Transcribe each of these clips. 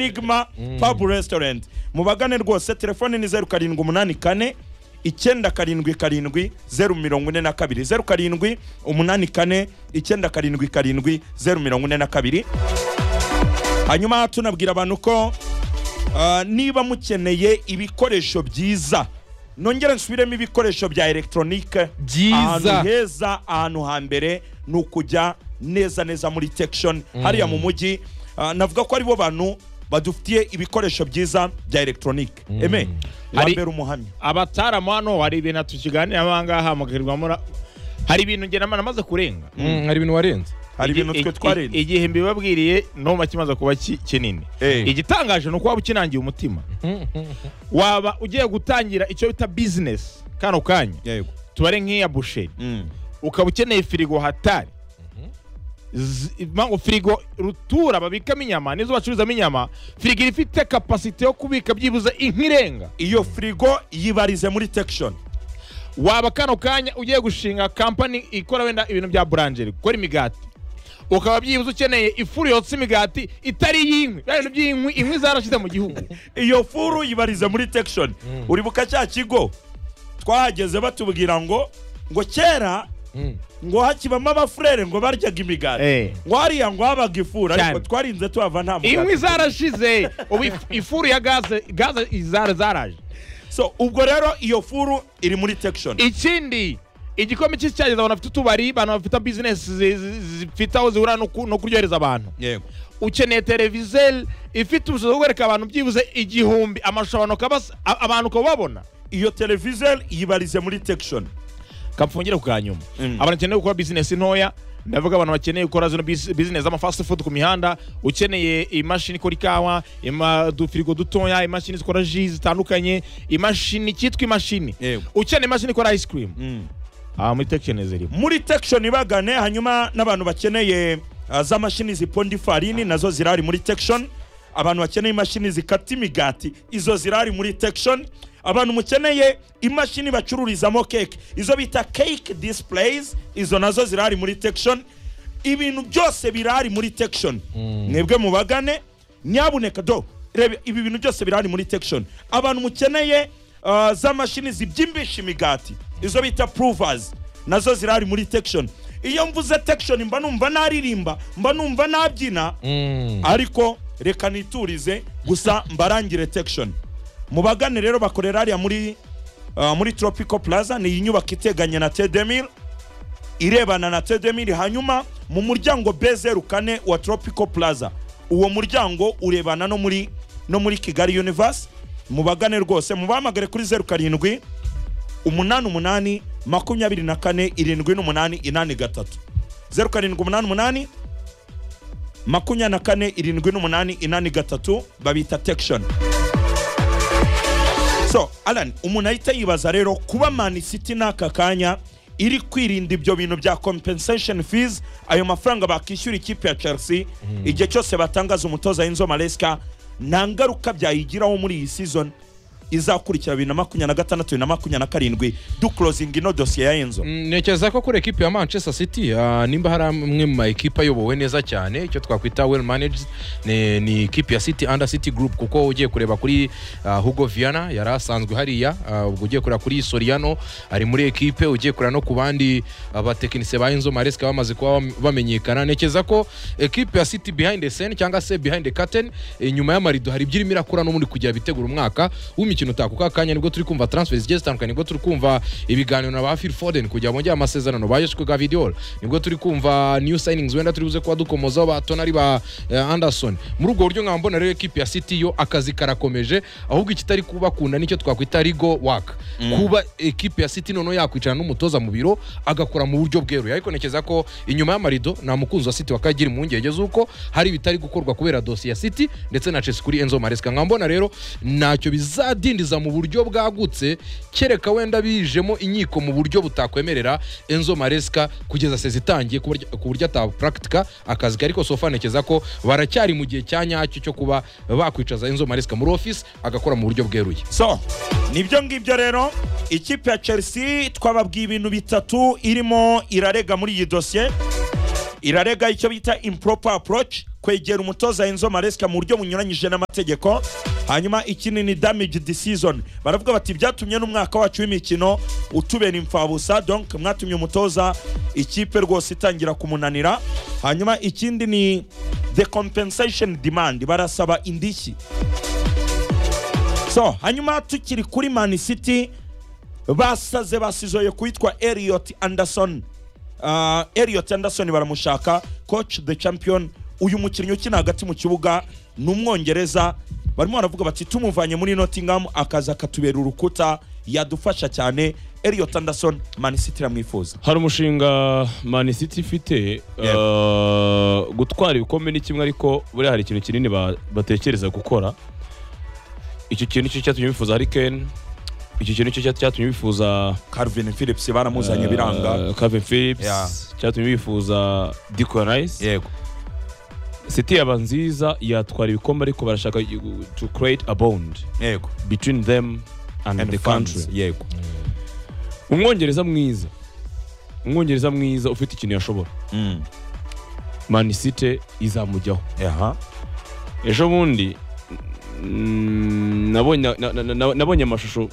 enigma pub restaurant mubagane rwose telefone ni zeru karindwi umunani kane icyenda karindwi karindwi zeru mirongo ine na kabiri zeru karindwi umunani kane icyenda karindwi karindwi zeru mirongo ine na kabiri hanyuma tunabwira abantu ko ah, niba mukeneye ibikoresho byiza nongere nsubiremo ibikoresho bya elegitoronike Byiza. ahantu heza ahantu hambere ni ukujya neza neza muri tekishoni hariya mu mujyi Ah, navuga ko aribo bantu badufitiye ibikoresho byiza bya elegitoronike eme Hari- wambere umuhamya abataramu hano hari ibintu tukiganiramo aha ngaha mukirirwamo ra- hari ibintu ngera namaze kurenga Mm, hari ibintu warenze hari ibintu Igi- twe igi- twarinze igihe mbibabwiriye no makimaze kuba ki- kinini Eh. igitangaje ni uko waba ukinangiye umutima waba ugiye gutangira icyo bita bizinesi kano kanya yego tubare nk'iya busheri Mm. ukaba ukeneye firigo hatari Z- impamvu firigo rutura babikamo inyama nizo bacururizamo inyama firigo iba ifite kapasite yo kubika byibuze inkirenga iyo firigo yibarize muri tekishoni waba kano kanya ugiye gushinga kampani ikora wenda ibintu bya buranjeri gukora imigati ukaba byibuze ukeneye ifuru yotsa imigati itari iy'inkwi bya bintu by'inkwi inkwi zarashize mu gihugu iyo furu yibarize muri tekishoni uribuka cya kigo twahageze batubwira ngo ngo kera Mm. ngo hakibamo abafurere ngo baryaga imigati Eh. ngo hariya ngo habaga ifuru ariko Cyane. twarinze tuhava nta inkwi mugati zarashize ubu if- ifuru ya gaze gaze zara- zaraje so ubwo rero iyo furu iri muri tekishoni ikindi igikome cy'icyageza abantu bafite utubari abantu bafite bizinesi zi- zi- zifite aho zihura no ku- no kuryohereza abantu yego ukeneye televizeri ifite ubushobozi bwo kwereka abantu byibuze igihumbi amashusho abantu ukabasa- a- abantu ukaba ubabona iyo televizeri yibarize muri tekishoni kamfungire ku kanyuma Mm. abantu bakeneye gukora bizinesi ntoya ndavuga abantu bakeneye gukora zino bis- bizinesi z'amafast food ku mihanda ukeneye imashini ikora ikawa ima- udufirigo dutoya imashini zikora ji zitandukanye imashini cyitwa imashini Yego. ukeneye imashini ikora ice cream Mm. aha muri tekisheni zirimo muri tekishoni bagane hanyuma n'abantu bakeneye uh, za mashini ziponda ifarini nazo zirari muri tekishoni abantu bakeneye imashini zikata imigati izo zirari muri tekishoni abantu mukeneye imashini bacururizamo keke izo bita cake displays izo nazo zirari muri tekishoni ibintu byose birari muri tekishoni mwebwe mubagane nyabuneka do reba ibi bintu byose birari muri tekishoni abantu mukeneye uh, za mashini zibyimbisha imigati izo bita provers nazo zirari muri tekishoni iyo mvuze tekishoni mba numva naririmba mba numva nabyina ariko reka niturize gusa mbarangire tekishoni mu bagane rero bakorera hariya muri uh, muri tropico plaza ni iyi nyubako iteganye na tedemir irebana na tedemir hanyuma mu muryango bezeru kane wa tropico plaza uwo muryango urebana no muri no muri kigali universe mubagane rwose mubahamagare kuri zeru karindwi umunani umunani makumyabiri na kane irindwi n'umunani inani gatatu zeru karindwi umunani umunani makumyabiri na kane irindwi n'umunani inani gatatu babita tekishoni so alan umuntu ahita yibaza rero kuba mani siti n'aka kanya iri kwirinda ibyo bintu bya compensation fees ayo mafaranga bakishyura ikipe ya chelsea igihe cyose batangaza umutoza y'inzo maresika nta ngaruka byayigiraho muri iyi season izakurikira bibiri na makumyabiri na gatandatu bibiri na makumyabiri na karindwi dukurozinga ino dosiye ya enzo Mm, ntekereza ko kuri ekipi ya manchester city ah, nimba hari amwe mu ma ekipi ayobowe neza cyane icyo twakwita well managed ni, ni ekipi ya city under city group kuko ugiye kureba kuri ah, hugo viana yari asanzwe hariya ah, ubwo ugiye kureba kuri soriano ari muri ekipe ugiye kureba no ku bandi ah, batekinisiye ba enzo maresika bamaze kuba bam- bamenyekana ntekereza ko ekipi ya city behind the scene cyangwa se behind the curtain inyuma y'amarido hari ibyirimo irakora n'ubundi kugira bitegura umwaka w'imikino utaha kuko aka kanya nibwo turi kumva transfer zigiye zitandukanye nibwo turi kumva ibiganiro na ba Phil Foden kugira bongere amasezerano ba Joshua Gavidiol nibwo turi kumva new signings wenda turi buze kuba dukomozaho ba Tonali ba eh, Anderson muri ubwo buryo nkaba mbona rero ekipi ya City yo akazi karakomeje ahubwo ikitari kubakunda nicyo twakwita rigo work kuba ekipi ya City noneho yakwicarana n'umutoza mu biro agakora mu buryo bweruye ariko ntekereza ko inyuma y'amarido nta mukunzi wa City wakagira impungenge z'uko hari ibitari gukorwa kubera dosiye ya City ndetse na Chelsea kuri Enzo Maresca nkaba mbona rero ntacyo bizadindiza mu buryo bwagutse kereka wenda bijemo inkiko mu buryo butakwemerera Enzo Maresca kugeza sezi itangiye ku buryo- ku buryo atapuraktika akazi ke. ariko sofa ntekereza ko baracyari mu gihe cya nyacyo cyo kuba bakwicaza Enzo Maresca muri office agakora mu buryo bweruye so nibyo ngibyo rero ikipe ya chelsea twababwiye ibintu bitatu irimo irarega muri iyi dosiye irarega icyo bita improper approach kwegera umutoza enzo maresika mu buryo bunyuranyije n'amategeko hanyuma ikindi ni damage decision baravuga bati byatumye n'umwaka wacu w'imikino utubera imfabusa donc mwatumye umutoza ikipe rwose itangira kumunanira hanyuma ikindi ni the compensation demand barasaba indishyi so hanyuma tukiri kuri man city basaze basizoye kuwitwa Elliot Anderson uh, Elliot Anderson baramushaka coach the champion uyu mukinnyi ukina hagati mu kibuga ni umwongereza barimo baravuga bati tumuvanye muri Nottingham akaza akatubera urukuta yadufasha cyane Elliot Anderson Man City iramwifuza hari umushinga mani city ifite Yego. uh, gutwara ibikombe ni kimwe ariko buriya hari ikintu kinini ba- batekereza gukora icyo kintu nicyo cyatumye bifuza harikeni icyo kintu nicyo cyatumye bifuza Calvin Phillips baramuzanye biranga kavin philips Yeah. cyatumye bifuza dikon rice yego city yaba nziza yatwara ibikombe ariko barashaka you- to create a bond yego between them and, and the country funds yego umwongereza mwiza umwongereza mwiza ufite ikintu yashobora mm mani city izamujyaho aha ejo bundi mm, nabonye na- na- na- nabonye amashusho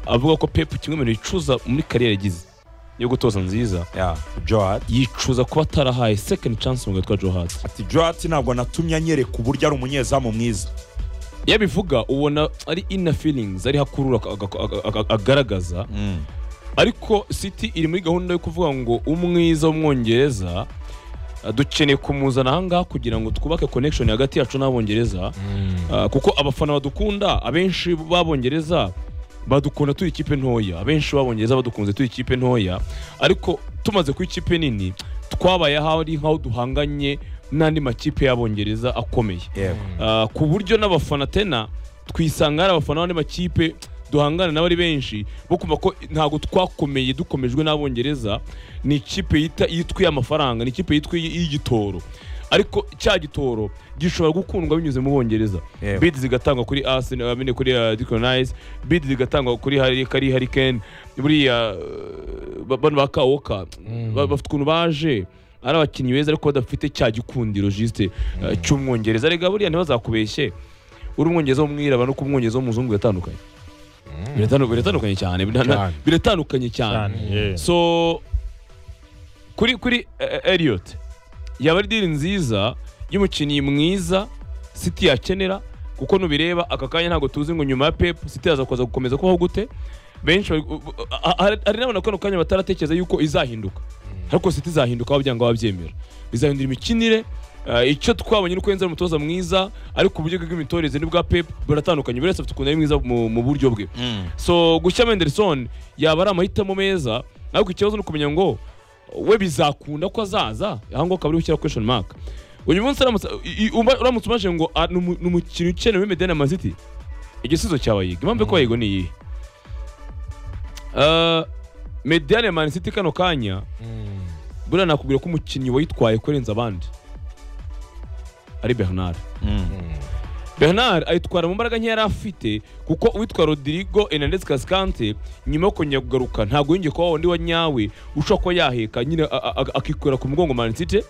avuga ko pep kimwe mu bintu yicuza muri kariyeri yagize yo gutoza nziza yeah Joad yicuza kuba atarahaye second chance mu gahitwa johati ati Joad ntabwo natumye anyereka uburyo ari umunyezamu mwiza iyo abivuga ubona ari inner feelings ari hakurura aka- aka- aka- aka- agaragaza mm ariko city iri muri gahunda yo kuvuga ngo umwiza w'umwongereza uh, dukeneye kumuzana ahangaha kugira ngo twubake connection hagati yacu n'abongereza Uh, kuko abafana badukunda abenshi b'abongereza badukunda turi ikipe ntoya abenshi b'abongereza badukunze turi ikipe ntoya ariko tumaze kuba ikipe nini twabaye aho ari nk'aho duhanganye n'andi makipe y'abongereza akomeye yego Uh, ku buryo n'abafana tena twisanga hari abafana b'andi makipe duhangana nabo ari benshi bo kumva ko ntabwo twakomeye dukomejwe n'abongereza ni ikipe yita- yitwiye amafaranga ni ikipe yitwiye y'igitoro ariko cya gitoro gishobora gukundwa binyuze mu bongereza Yego. bid zigatangwa kuri arsenal I mean, kuri uh, Declan Rice bid zigatangwa kuri Harry kari Harry Kane buriya uh, ba- bano ba Kawoka ba- bafite ukuntu baje ari abakinnyi beza ariko badafite cya gikundiro juste uh, cy'umwongereza rega buriya ntibazakubeshye uri umwongereza w'umwirabura no kumwongereza w'umuzungu biratandukanye Biratandu- biratandukanye cyane Bira- na- Cyane. biratandukanye cyane so kuri kuri eh, Elliot yaba ari diri nziza y'umukinnyi mwiza City yakenera kuko nubireba aka kanya ntabwo tuzi ngo nyuma ya Pep City yaza kuza gukomeza kubaho gute benshi bari- u- u- a- a- hari n'abana kano kanya bataratekereza yuko izahinduka ariko City izahinduka wabyanga wabyemera izahindura imikinire eh, icyo twabonye nuko yenze ari umutoza mwiza ariko uburyo bwe bw'imitoreze n'ubwa Pep buratandukanye buri wese afite ukuntu ari mwiza mu mu buryo bwe mm so gushyira Mendelson yaba ari amahitamo meza ariko ikibazo ni ukumenya ngo we bizakunda ko azaza aha ngaho ukaba uri gushyira question mark uyu munsi uramutse i- i- uba- uramutse umaje ngo ah, ni umu- ni umukinnyi ukenewe muri medena maziti igisubizo cya bayiga impamvu yo kuba bayiga ni iyihe Ah, mediane mani city kano kanya buriya nakubwira ko umukinnyi wayitwaye kurenza abandi ari bernard mm bernard ayitwara mu mbaraga nkeya yari afite kuko uwitwa rodrigo enandesi kasikante nyuma yo kongera kugaruka ntabwo yongeye kuba wa wundi wa nyawe ushobora kuba yaheka nyine a- a- a- akikorera ku mugongo manisite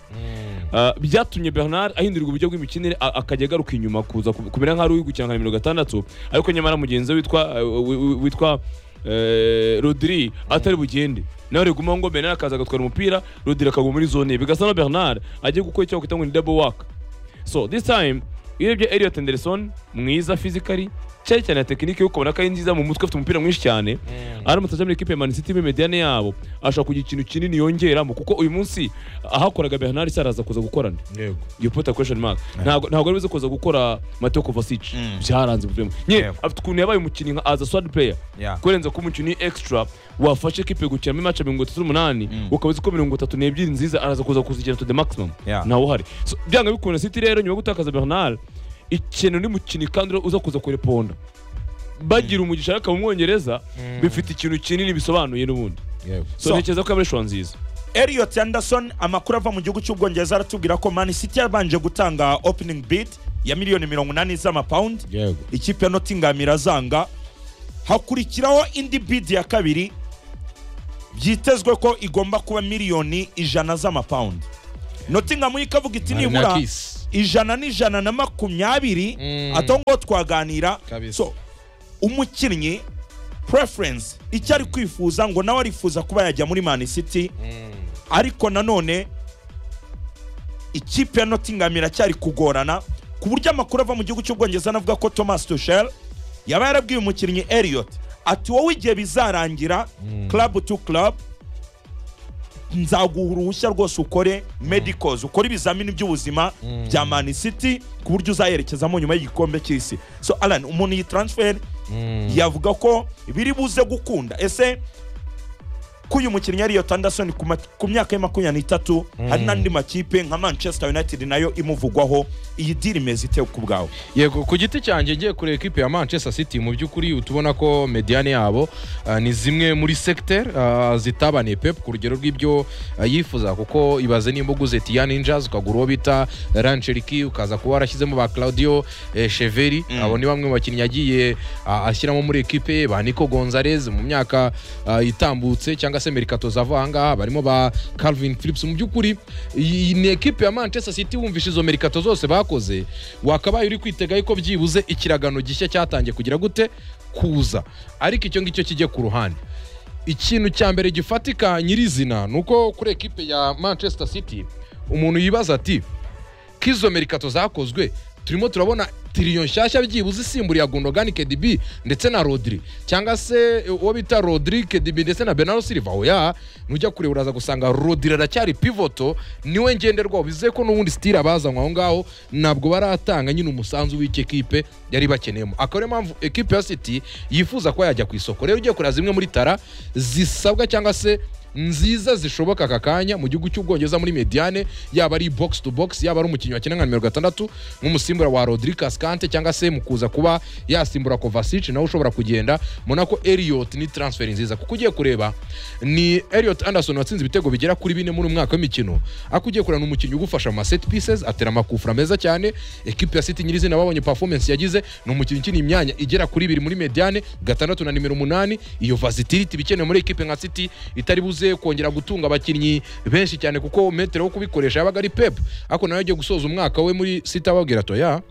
byatumye bernard ahindurirwa uburyo bw'imikinire a- akajya agaruka inyuma kuza ku- kumera nk'aho uri gukina nimero gatandatu ariko nyamara mugenzi we witwa eh, wi- wi- witwa eh, rodri atari bugende nawe riguma ngo bernard akaza agatwara umupira rodri akaguma muri zone ye bigasa na bernard agiye gukora icyo bakwita ngo ni double work so this time iyo urebye Elliot Anderson mwiza physically cyane cyane na tekinike yo ukabona ko ari nziza mu mutwe afite umupira mwinshi cyane aramutse aje muri ikipe ya Man City muri mediane yabo ashobora kugira ikintu kinini yongeramo kuko uyu munsi ahakoraga Bernard Sarr araza kuza gukora nde yego you put a question mark ntabwo ntabwo aribuze kuza gukora Mateo Kovacic Mm. byaranze problem nyine Yego. afite ukuntu yabaye umukinnyi nka as a sword player yeah kurenza ko umukinnyi extra wafashe ikipe gukinamo imaca mirongo itatu n'umunani Mm. ukaba uzi ko mirongo itatu n'ebyiri nziza araza kuza kuzigera to the maximum Yeah. ntawe uhari So, byanga bikunda city rero nyuma yo gutakaza bernard ikintu ni mukinnyi kandi uza kuza kureponda bagira umugisha ariko mu mwongereza bifite ikintu kinini bisobanuye n'ubundi yego so So- ntekereza ko ari ishusho nziza Elliot Anderson amakuru ava mu gihugu cy'ubwongereza aratubwira ko Man City yabanje gutanga opening bid ya miliyoni mirongo inani z'amapawundi yego ikipe ya Nottingham irazanga hakurikiraho indi bid ya kabiri byitezwe ko igomba kuba miliyoni ijana z'amapawundi Nottingham ikavuga iti nibura Marinakiss. ijana n'ijana na makumyabiri Mm. ato ngo twaganira Kabisa. so umukinnyi preference icyo ari kwifuza ngo nawe arifuza kuba yajya muri man city ariko nanone ikipe ya Nottingham iracyari kugorana ku buryo amakuru ava mu gihugu cy'ubwongereza anavuga ko Thomas Tuchel yaba yarabwiye umukinnyi Elliot ati wowe igihe bizarangira club to club nzaguha uruhushya rwose ukore medicals ukore ibizamini by'ubuzima bya man city ku buryo uzayerekezamo nyuma y'igikombe cy'isi so alan umuntu iyi transfer yavuga ko biri buze gukunda ese ko uyu mukinnyi ariyo Anderson ku ma- ku myaka ye makumyabiri n'itatu hari n'andi makipe nka manchester united nayo imuvugwaho iyi diri imeze ite ku bwawe yego ku giti cyanjye ngiye kureba ekipe ya manchester city mu by'ukuri utubona ko mediyane yabo ah, ni zimwe muri secteur ah, zitabaniye pep ku rugero rw'ibyo ah, yifuza kuko ibaze nimba uguze tiyan injas ukagura uwo bita rancheriki ukaza kuba warashyizemo ba claudio eh, cheveri abo ni bamwe mu bakinnyi yagiye ah, ashyiramo muri ekipe ye ba nico gonzalez mu myaka ah, itambutse cyangwa se merikato zava ahangaha barimo ba calvin phillips mu by'ukuri iyi ni ekipe ya manchester city wumvishe izo merikato zose bakoze wakabaye uri kwitega yuko byibuze ikiragano gishya cyatangiye kugira gute kuza ariko icyo ngicyo kijye ku ruhande ikintu cya mbere gifatika nyirizina ni uko kuri ekipe ya manchester city umuntu yibaza ati k'izo merikato zakozwe turimo turabona tiriyo nshyashya byibuze isimburiye Gundogan KDB ndetse na Rodri cyangwa se uwo bita Rodri KDB ndetse na Bernardo Silva oya nujya kureba uraza gusanga Rodri aracyari pivoto niwe ngenderwaho bivuze ko n'ubundi style abazanywe aho ngaho ntabwo baratanga nyine umusanzu w'icyo ekipe yari bakeneyemo akaba ariyo mpamvu ekipe ya City yifuza kuba yajya ku isoko rero ugiye kureba zimwe muri tara zisabwa cyangwa se nziza zishoboka aka kanya mu gihugu cy'ubwongereza muri mediane yaba ari box to box yaba ari umukinnyi wakina nka nimero gatandatu nk'umusimbura wa rodrikas kante cyangwa se mu kuza kuba yasimbura kovasic nawe ushobora kugenda mbona ko eliot ni transfer nziza kuko ugiye kureba ni eliot anderson watsinze ibitego bigera kuri bine muri umwaka w'imikino ariko ugiye kureba ni umukinnyi ugufasha mu ma set pieces atera amakufura meza cyane ekipe ya city nyirizina babonye performance yagize ni umukinnyi ukina imyanya igera kuri ibiri muri mediane gatandatu na nimero umunani iyo versatility ibikenewe muri ekipe nka city itari buze kongera gutunga abakinnyi benshi cyane kuko metero wo kubikoresha yabaga ari pep ariko nawe agiye gusoza umwaka we muri city ababwira ati oya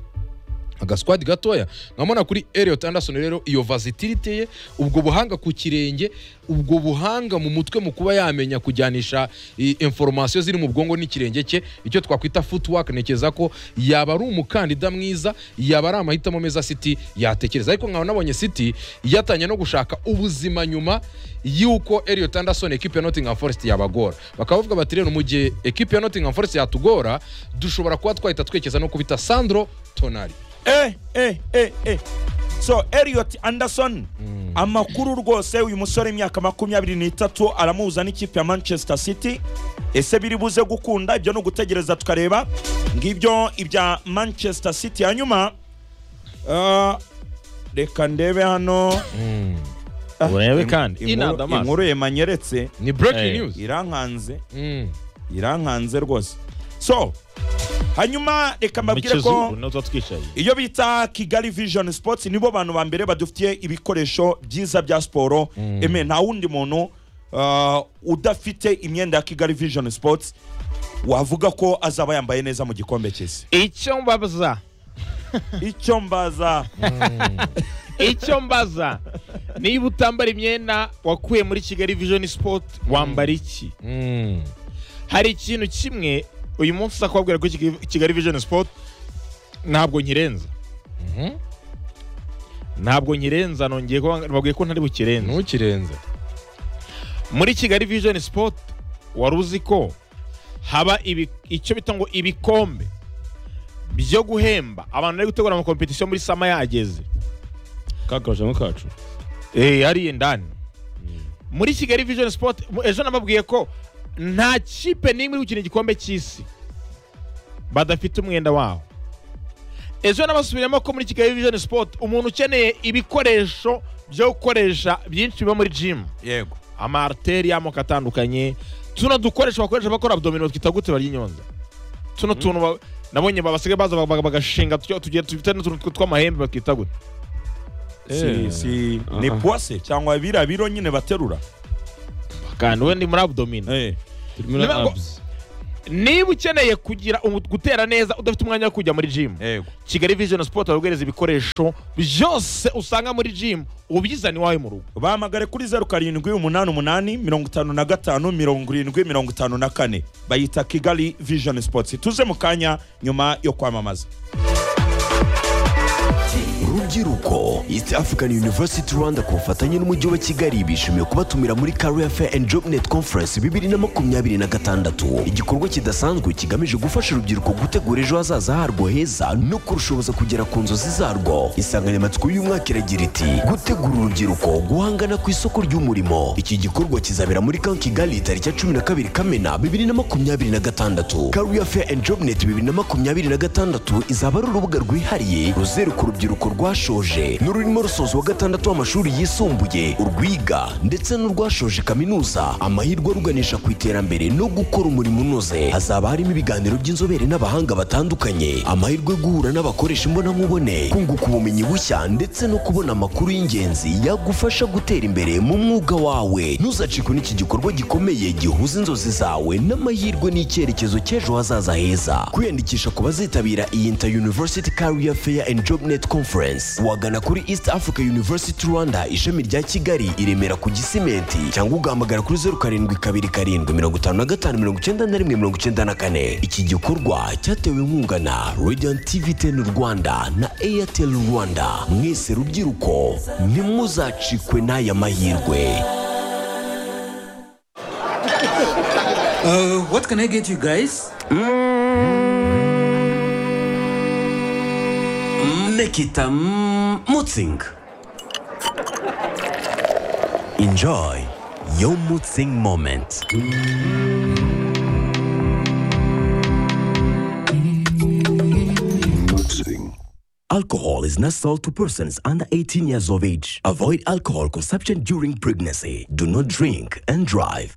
agaswadi gatoya nkabona kuri Elliot Anderson rero iyo versatility ye ubwo buhanga ku kirenge ubwo buhanga mu mutwe mu kuba yamenya kujyanisha i- information ziri mu bwonko n'ikirenge cye icyo twakwita footwork ntekereza ko yaba ari umukandida mwiza yaba ari amahitamo meza City yatekereza ariko nkaba nabonye City yatangiye no gushaka ubuzima nyuma y'uko Elliot Anderson ekipe ya Nottingham Forest yabagora bakaba bavuga bati rero mu gihe ekipe ya Nottingham Forest yatugora dushobora kuba twahita twekeza no kubita Sandro Tonali eh eh eh eh so Elliot Anderson amakuru rwose uyu musore imyaka makumyabiri n'itatu aramuhuza n'ikipe ya Manchester City ese biri buze gukunda ibyo ni ugutegereza tukareba ngibyo ibya Manchester City hanyuma ah, reka ndebe hano Ah, urebe im- kandi inkuru- inada amaso. inkuru yemanyeretse ni breaking Eh. news irankanze Mm. irankanze rwose so hanyuma reka mbabwire ko niho tuba twicaye iyo bita kigali vision sports nibo bantu ba mbere badufitiye ibikoresho byiza bya siporo eme nta wundi muntu uh, udafite imyenda ya kigali vision sports wavuga ko azaba yambaye neza mu gikombe cy'isi icyo mbaza icyo mbaza icyo mbaza niba utambara imyenda wakuye muri kigali vision sport wambara iki Mm. hari ikintu kimwe uyu munsi uza kubabwira ko Kigali- kigali vision sport ntabwo nkirenza Mhm. ntabwo nkirenza nongeye ko babwiye ko ntari bukirenza ntukirenze muri kigali vision sport wari uzi ko haba ibi- icyo bita ngo ibikombe byo guhemba abantu bari gutegura amakompetisiyo muri sama yageze ka kajamo kacu Eh, hariya indani muri kigali vision sport mu- ejo nababwiye ko nta kipe n'imwe iri gukina igikombe cy'isi badafite umwenda waho ejo nabasubiramo ko muri kigali vision sport umuntu ukeneye ibikoresho byo gukoresha byinshi biba muri jimu yego amariteri y'amoko atandukanye tuno dukoresha bakoresha bakora abdomino twita gute barya inyonza tuno tuntu ba- nabonye ba- basigaye baza bag- bag- bagashinga tugira tufite n'utuntu tw- tw'amahembe batwita gute si, si, ni Aha. puwase cyangwa biriya biro nyine baterura kandi we ni muri abdomino eh. turimo na Niba ngo- abs niba ukeneye kugira umu- gutera neza udafite umwanya wo kujya muri jimu yego kigali vision sport baguhereza ibikoresho byose usanga muri jimu ubizana iwawe mu rugo bahamagare kuri zeru karindwi umunani umunani mirongo itanu na gatanu mirongo irindwi mirongo itanu na kane bayita kigali vision sports tuze mu kanya nyuma yo kwamamaza rubyiruko east african university rwanda ku bufatanye n'umujyi wa kigali bishimiye kubatumira muri career fair and job net conference bibiri na makumyabiri na gatandatu igikorwa kidasanzwe kigamije gufasha urubyiruko gutegura ejo hazaza harwo heza no kurushoboza kugera ku nzozi zarwo insanganyamatsiko y'umwaka iragira iti gutegura urubyiruko guhangana ku isoko ry'umurimo iki gikorwa kizabera muri kan kigali tariki ya cumi na kabiri kamena bibiri na makumyabiri na gatandatu career fair and job net bibiri na makumyabiri na gatandatu izaba ari urubuga rwihariye ruzeruka urubyiruko rwashoje n'ururimo rusoza wa gatandatu w'amashuri yisumbuye urwiga ndetse n'urwashoje kaminuza amahirwe aruganisha ku iterambere no gukora umurimo unoze hazaba harimo ibiganiro by'inzobere n'abahanga batandukanye amahirwe yo guhura n'abakoresha imbonankubone kunguka ubumenyi bushya ndetse no kubona amakuru y'ingenzi yagufasha gutera imbere mu mwuga wawe ntuzacikwe n'iki gikorwa gikomeye gihuza inzozi zawe n'amahirwe n'icyerekezo cy'ejo hazaza heza kwiyandikisha ku bazitabira iyi inter university career fair and job net conference wagana kuri east africa university rwanda ishami rya kigali i remera ku gisimenti cyangwa ugahamagara kuri zeru karindwi kabiri karindwi mirongo itanu na gatanu mirongo icyenda na rimwe mirongo icyenda na kane iki gikorwa cyatewe inkunga na radiant tv ten rwanda na airtel rwanda mwese rubyiruko ntimuzacikwe n'aya mahirwe Uh, what can I get you guys? Nekita mm, Mutzing. Enjoy your Mutzing moment. Alcohol is not sold to persons under 18 years of age. Avoid alcohol consumption during pregnancy. Do not drink and drive.